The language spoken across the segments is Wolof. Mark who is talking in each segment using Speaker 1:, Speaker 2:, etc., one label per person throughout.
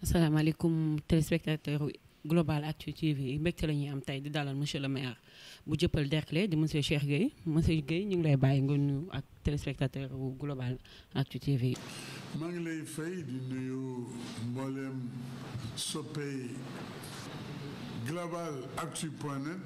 Speaker 1: asalaamaaleykum téléspectateur Global Actu TV mbégte la ñuy am tey di dalal monsieur le maire bu jëppal Derklé di monsieur Cheikh Gueye monsieur Gueye ñu ngi lay bàyyi nga nuyu ak téléspectateur bu Global Actu TV.
Speaker 2: maa ngi lay fay di nuyu mboolem soppey Global Actu point net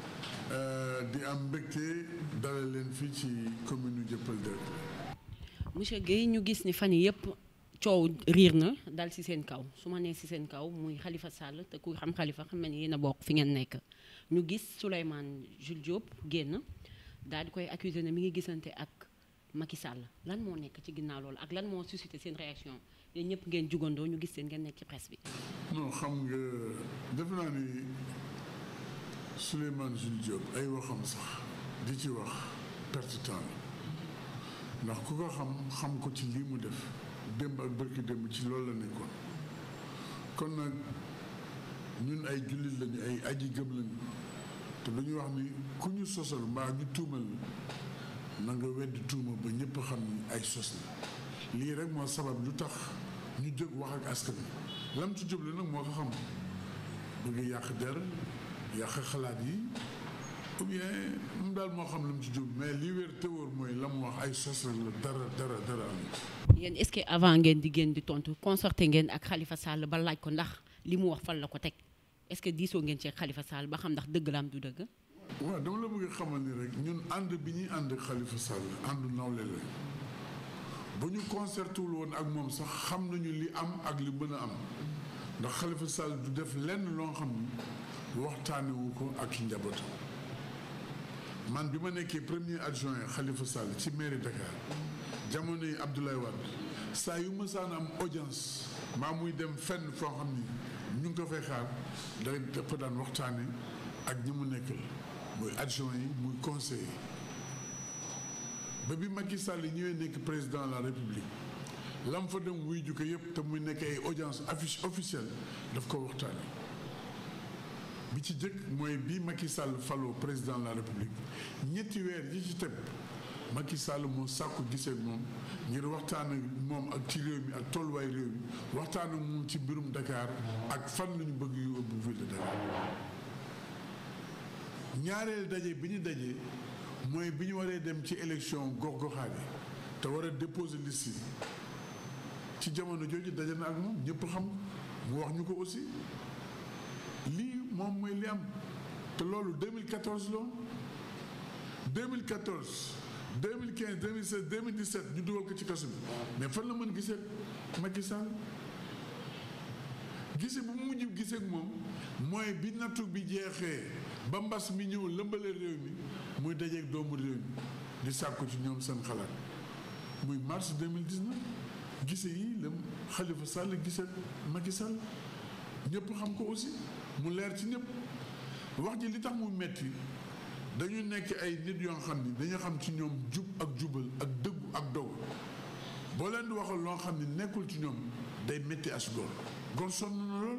Speaker 2: di am mbégte dalal leen fii ci commune jëppal Derklé.
Speaker 1: monsieur Gueye ñu gis ni fan yii yëpp. coow riir na dal ci seen kaw su ma nee ci seen kaw muy Khalifa Sall te ku xam Khalifa xam ne yéen a bokk fi ngeen nekk ñu gis Souleymane Jules Diop génn daal di koy accuser ne mi ngi gisante ak Macky Sall lan moo nekk ci ginnaaw loolu ak lan moo suscité seen réaction yéen ñëpp ngeen jugandoo ñu gis seen ngeen nekk ci presse bi.
Speaker 2: non xam nga def naa ni Souleymane Jules Diop ay waxam sax di ci wax perte temps ndax ku ko xam xam ko ci lii mu def. démb ak bërki démb ci loolu la nekkoon kon nag ñun ay jullit lañu ay aji gëm lañu te dañuy wax ni ku ñu sosal mbaa ñu tuumal na nga weddi tuuma ba ñëpp xam ni ay sos la lii rek moo sabab lu tax ñu jóg wax ak askan wi lam ci jublu nag moo ko xam bëgg yàq der yàq xalaat yi ou bien moom daal moo xam lu mu ci jublu mais lii wér te wóor mooy la mu wax ay sos rek la dara dara dara am
Speaker 1: yéen est-ce que avant ngeen di génn di tontu concerté ngeen ak Khalifa Sall ba laaj ko ndax li mu wax fan la ko teg est-ce que diisoo ngeen ci Khalifa Sall ba xam ndax dëgg la am du dëgg.
Speaker 2: waaw dama la bëgg xamal ni rek ñun ànd bi ñuy ànd ak Khalifa Sall àndu nawle la bu ñu concerté wul woon ak moom sax xam nañu li am ak li mën a am ndax Khalifa Sall du def lenn loo xam ni waxtaanewu ko ak njabootam man bi ma nekkee premier adjoint Khalifa Sall ci mairie Dakar. jamono yi Abdoulaye Wade saa yu mësaan am audience maa muy dem fenn foo xam ni ñu ngi ko fay xaar da dafa daan waxtaane ak ñi mu nekkal muy adjoint yi muy conseiller ba bi Macky Sall ñëwee nekk président de la République lam fa dem wuy ju ko yëpp te muy nekk ay audience affiche officielle daf ko waxtaane bi ci jëkk mooy bi Macky Sall faloo président de la République ñetti weer yi ci teg Macky Sall moo sàkku gisee moom ngir waxtaan ak moom ak ci réew mi ak tolluwaay réew mi waxtaan ak moom ci mbirum Dakar ak fan la ñu bëgg yu ëpp ville de Dakar ñaareel daje bi ñu dajee mooy bi ñu waree dem ci élection gox-goxaat yi te war a déposer liste yi ci jamono jooju daje na ak moom ñëpp xam mu wax ñu ko aussi lii moom mooy li am te loolu 2014 la 2014. 2015 2016 2017 ñu dugal ko ci kaso bi mais fan la mën gisee Macky Sall gise bu mu mujj gisee ak moom mooy bi nattu bi jeexee ba mbas mi ñëw lëmbale réew mi muy dajeeg doomu réew mi di sàkku ci ñoom seen xalaat muy mars 2019 gise yi la Khalifa Sall gisee Macky Sall ñëpp xam ko aussi mu leer ci ñëpp wax ji li tax mu metti dañu nekk ay nit yoo xam ni dañu xam ci ñoom jub ak jubal ak dëggu ak dogu boo leen di waxal loo xam ni nekkul ci ñoom day métti as góor góor sonn na lool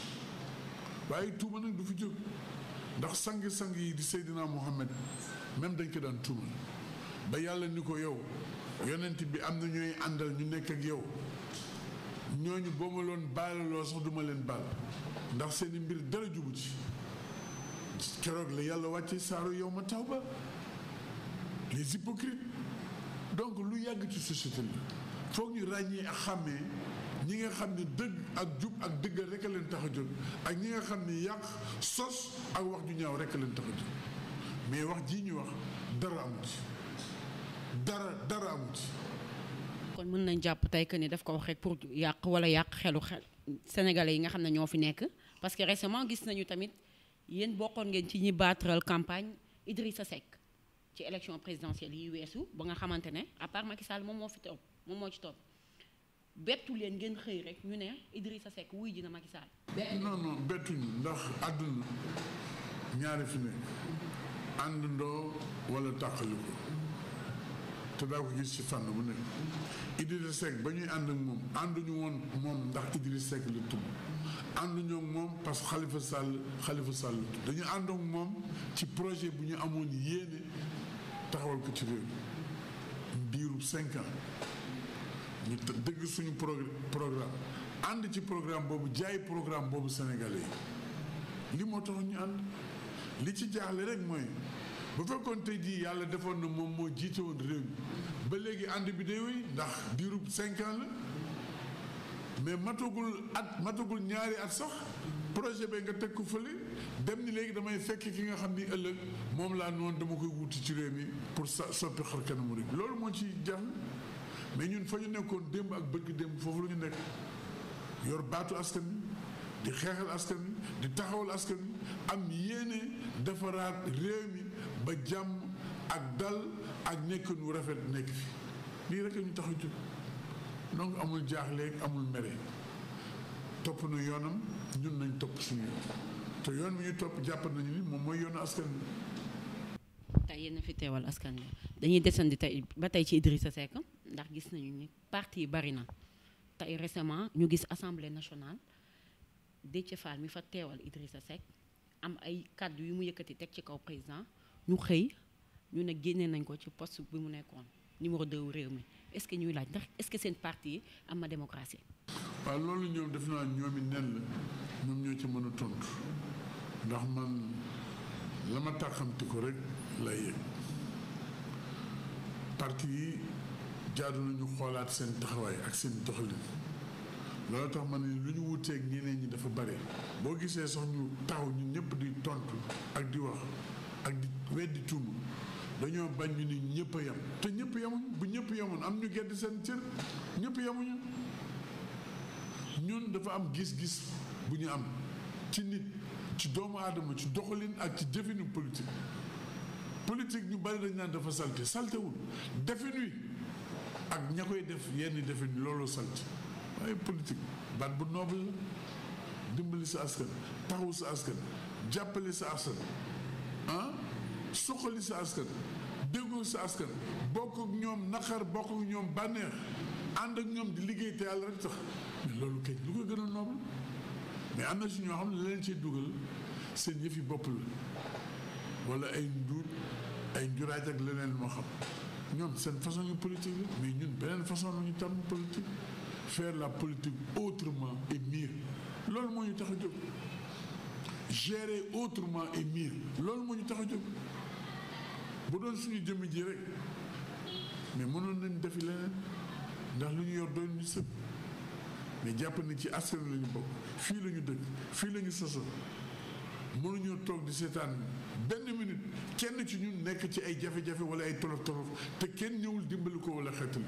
Speaker 2: waaye tuuma nag du fi jóg ndax sang-sang yi di Seydina Mohamed même dañ ko daan tuuma ba yàlla ni ko yow yonent bi am na ñooy àndal ñu nekk ak yow ñooñu boo ma loon baalaloo sax duma leen baal ndax seeni mbir dara jubu ci keroog la yàlla wàcce saaru yow ma taw ba les hypocrites donc lu yàgg ci société la foog ñu ràññee ak xàmmee ñi nga xam ni dëgg ak jub ak dëggal rek a leen tax a jóg ak ñi nga xam ni yàq sos ak wax ju ñaaw rek a leen tax a jóg mais wax jii ñu wax dara amu ci dara dara amu ci
Speaker 1: kon mën nañ jàpp tey que ni daf ko wax rek pour yàq wala yàq xelu xel sénégalais yi nga xam ne ñoo fi nekk parce que récemment gis nañu tamit yéen bokkoon ngeen ci ñi baatral campagne Idrissa Seck ci élection présidentielle yi weesu ba nga xamante ne à part Macky Sall moom moo fi topp moom moo ci topp bettu leen ngeen xëy rek ñu ne Idrissa Seck wuy ji na Macky Sall.
Speaker 2: non non bettuñu ndax àdduna ñaari fi nekk àndandoo wala tàqali ko te daa ko gis ci fànn bu nekk Idrissa Seck ba ñuy ànd ak moom ànduñu woon moom ndax Idrissa Seck la tudd ànduñu ak moom parce que Khalifa Sall Khalifa Sall la tudd dañu ànd ak moom ci projet bu ñu amoon yéene taxawal ko ci réew mi diiru cinq ans ñu dëgg suñu progr programme ànd ci programme boobu jaay programme boobu Sénégalais yi li moo tax ñu ànd li ci jaaxle rek mooy bu fekkoon tey jii yàlla defoon na moom moo jiite woon réew mi ba léegi ànd bi day wéy ndax diirub cinq ans la mais matagul at matagul ñaari at sax projet bi nga teg ko fële dem ni léegi damay fekk ki nga xam ni ëllëg moom laa noonu dama koy wuti ci réew mi pour sa soppi xar kanamu réew loolu moo ci jaaxle mais ñun fa ñu nekkoon démb ak bëgg démb foofu la ñu nekk yor baatu askan wi di xeexal askan wi di taxawal askan wi am yéene defaraat réew mi ba jàmm ak dal ak nekkin wu rafet nekk fi lii rek ñu tax a jóg donc amul jaaxleeg amul mere topp na yoonam ñun nañ topp suñu yoon te yoon mi ñu topp jàpp nañu ni moom mooy yoonu askan wi.
Speaker 1: tey yéen a fi teewal askan wi dañuy desandi tey ba tey ci Idrissa Seck ndax gis nañu ni parti yi bari na tey récemment ñu gis assemblée nationale Déthié Fall mi fa teewal Idrissa Seck am ay kàddu yu mu yëkkati teg ci kaw président ñu xëy ñu ne génne nañ ko ci poste bi mu nekkoon numéro 2 réew mi est-ce que ñuy laaj ndax est-ce que seen parti yi am na démocratie.
Speaker 2: waaw loolu ñoom def naa ñoom it nen la ñoom ñoo ci mën a tontu ndax man la ma taxamti ko rek lay yëg parti yi jaadu nañu xoolaat seen taxawaay ak seen doxalin loolu tax ma ne lu ñu wuteeg ñeneen ñi dafa bare boo gisee sax ñu taxaw ñu ñëpp di tontu ak di wax ak di weddi tuuma dañoo bañ ñu ni ñëpp a yem te ñëpp yemuñ bu ñëpp yemoon am ñu gedd seen cër ñëpp yemuñu ñun dafa am gis-gis bu ñu am ci nit ci doomu aadama ci doxalin ak ci jëfinu politique politique ñu bari dañ naan dafa salte saltewul defin wi ak ña koy def yenn defin loolu salte waaye politique baat bu noble la dimbali sa askan taxawu sa askan jàppale sa askan ah suqali sa askan déggoo sa askan bokk ak ñoom naqar bokk ak ñoom bànneex ànd ak ñoom di liggéey te yàlla rek tax mais loolu kay lu ko gën a noble mais am na si ñoo xam ne la leen ciy dugal seen yëfi bopp la wala ay nduut ay njuraaj ak leneen moo xam ñoom seen façon yu politique la mais ñun beneen façon la ñu tàmm politique faire la politique autrement et mieux loolu moo ñu tax a jóg gérer autrement et mieux loolu moo ñu tax a jóg bu doon suñu jëmm ji rek mais mënoon nañ defi leneen ndax lu ñu yor doon ñu sëpp mais jàpp na ci askan la ñu bokk fii la ñu dëkk fii la ñu soso mënuñoo toog di seetaan benn minute kenn ci ñun nekk ci ay jafe-jafe wala ay tolof tolof te kenn ñëwul dimbali ko wala xeetali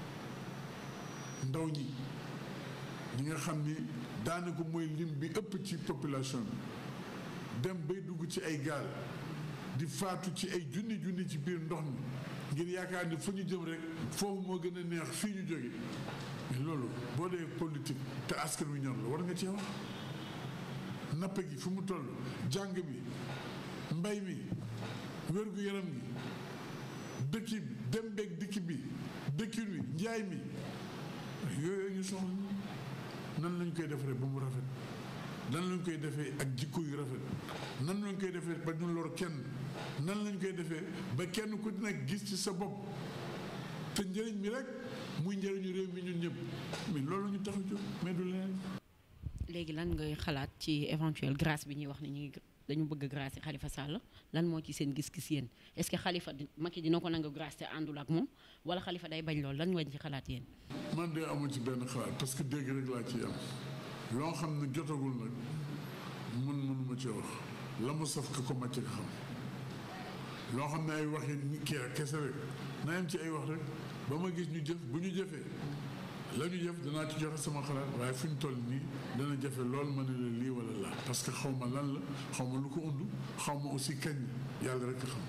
Speaker 2: ndaw ñi ñi nga xam ni daanaka mooy lim bi ëpp ci population bi dem bay dugg ci ay gaal di faatu ci ay junni junni ci biir ndox mi ngir yaakaar ni fu ñu jëm rek foofu moo gën a neex fii ñu jóge mais loolu boo dee politique te askan wi ñor la war nga cee wax napp gi fu mu toll jàng bi mbay mi wér gu yaram gi dëkki bi dem beeg dikki bi dëkkin wi njaay mi yooyu ñu soxla nan lañ koy defaree ba mu rafet nan lañ koy defee ak jikko yu rafet nan lañ koy defee ba ñu lor kenn nan lañ koy defee ba kenn ku nekk gis ci sa bopp te njëriñ mi rek muy njëriñu réew mi ñun ñëpp mais loolu ñu tax a jóg mais du leneen.
Speaker 1: léegi lan ngay xalaat ci éventuelle grâce bi ñuy wax ni ñuy dañu bëgg grâce Khalifa Sall lan moo ci seen gis-gis yéen est-ce que Khalifa Macky dina ko nangu grâce te àndul ak moom wala Khalifa day bañ loolu lan ngeen ci xalaat yéen.
Speaker 2: man de amu ci benn xalaat parce que dégg rek laa ciy am loo xam ne jotagul nag mun mënuma ci wax la mu saf ka ko màcc nga xam loo xam ne ay wax yi kii ak kese rek na yem ci ay wax rek ba ma gis ñu jëf bu ñu jëfee la ñu jëf danaa ci joxe sama xalaat waaye fi ñu toll nii dana jafe lool ma ne la lii wala laa parce que xaw ma lan la xaw ma lu ko undu xaw ma aussi kañ yàlla rek a xam.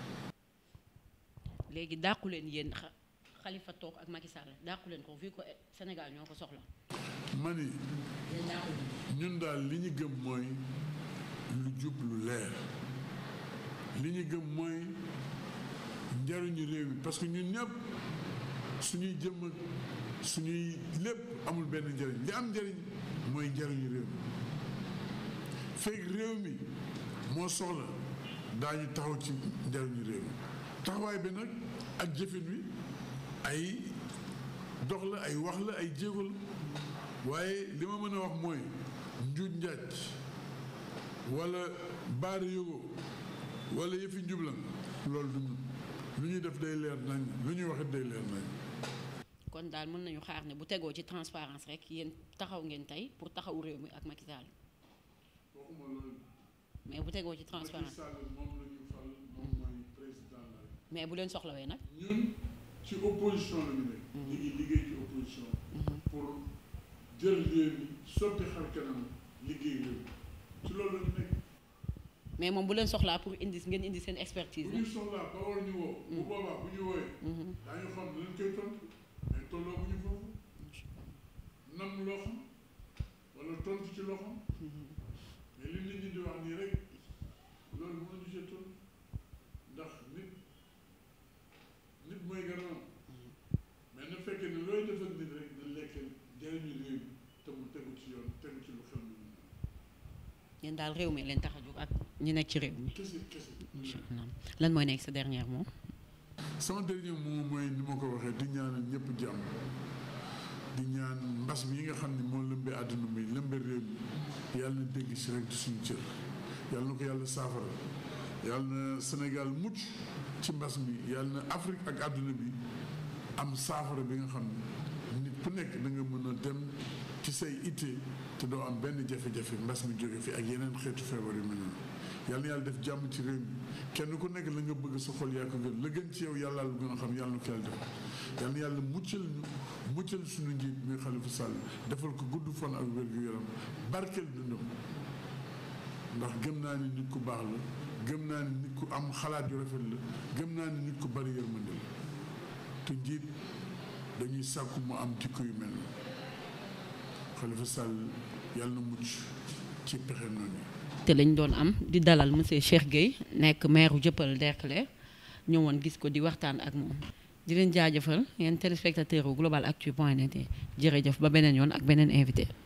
Speaker 1: léegi dàqu leen yéen Khalifa toog ak Macky Sall dàqu leen ko vu que Sénégal ñoo ko soxla.
Speaker 2: ma ni ñun daal li ñu gëm mooy lu jub lu leer li ñu gëm mooy njariñu réew mi parce que ñun ñëpp suñuy jëm ak suñuy lépp amul benn njariñ li am njariñ mooy njariñu réew mi fekk réew mi moo soxla daañu taxaw ci njariñu réew mi taxawaay bi nag ak jëfin wi ay dox la ay wax la ay jéego la waaye li ma mën a wax mooy njuuj njaaj wala baari yógo wala yëfi njublan loolu du ñun lu ñuy def day leer nañ lu ñuy waxit day leer nañ
Speaker 1: kon daal mën nañu xaar ne bu tegoo ci transparence rek yéen taxaw ngeen tey pour taxaw réew mi ak Macky Sall
Speaker 2: waxuma loolu
Speaker 1: mais bu tegoo ci
Speaker 2: Macky
Speaker 1: transparence
Speaker 2: Sall moom la ñu fal moom mooy président la
Speaker 1: mais bu leen soxlawee nag
Speaker 2: ñun ci opposition la ñu nekk ñu ngi liggéey ci opposition pour jël réew mi soppi xar kanam liggéey réew mi ci loolu la ñu nekk
Speaker 1: mais moom bu leen soxlaa pour indi ngeen indi seen expertise
Speaker 2: bu ñu soxlaa ba war ñu woo bu boobaa bu ñu wooyee daañu xam ne lañ koy tontu mais tolloo bu ñu foofu nam loo xam wala tontu ci loo xam mais li nit ñi di wax nii rek loolu mënuñu see tontu ndax nit nit mooy garamam mais na fekkee ne looy def ak nit rek na lekk jëriñu réew mi te mu tegu ci yoon tegu ci lu xel lu ñu
Speaker 1: yéen daal réew mi leen tax a jóg ak ñi nekk ci réew mi
Speaker 2: kese kese
Speaker 1: incha allah lan mooy nekk sa dernier mot
Speaker 2: sama dernier mot mooy ni ma ko waxee di ñaanal ñëpp jàmm di ñaan mbas mi yi nga xam ne moo lëmbee àdduna bi lëmbee réew mi yàlla na dégg si rek di suñu cër yàlla na ko yàlla saafara yàlla na Sénégal mucc ci mbas mi yàlla na Afrique ak àdduna bi am saafara bi nga xam ne nit ku nekk da nga mën a dem ci say itte te doo am benn jafe-jafe mbas mi jóge fi ak yeneen xeetu feebar yu mel noonu yàlla na yàlla def jàmm ci réew mi kenn ku nekk la nga bëgg sa xol yaa ko gën la gën ci yow yàlla lu gën a xam yàlla na ko yàlla def yàlla na yàlla muccal ñu muccal suñu njiit muy Xalifa Sall defal ko gudd fan ak wér gu yaram barkeel dundam ndax gëm naa ni nit ku baax la gëm naa ni nit ku am xalaat yu rafet la gëm naa ni nit ku bari yërmande la te njiit dañuy sàkku mu am jikko yu mel ni Xalifa Sall yàlla na mucc ci pexe noonu yi
Speaker 1: te lañ doon am di dalal monsieur Cheikh Gueye nekk maire Dieuppeul Derklé ñëwoon gis ko di waxtaan ak moom di leen jaajëfal yéen téléspectateur u global actu point net jërëjëf ba beneen yoon ak beneen invité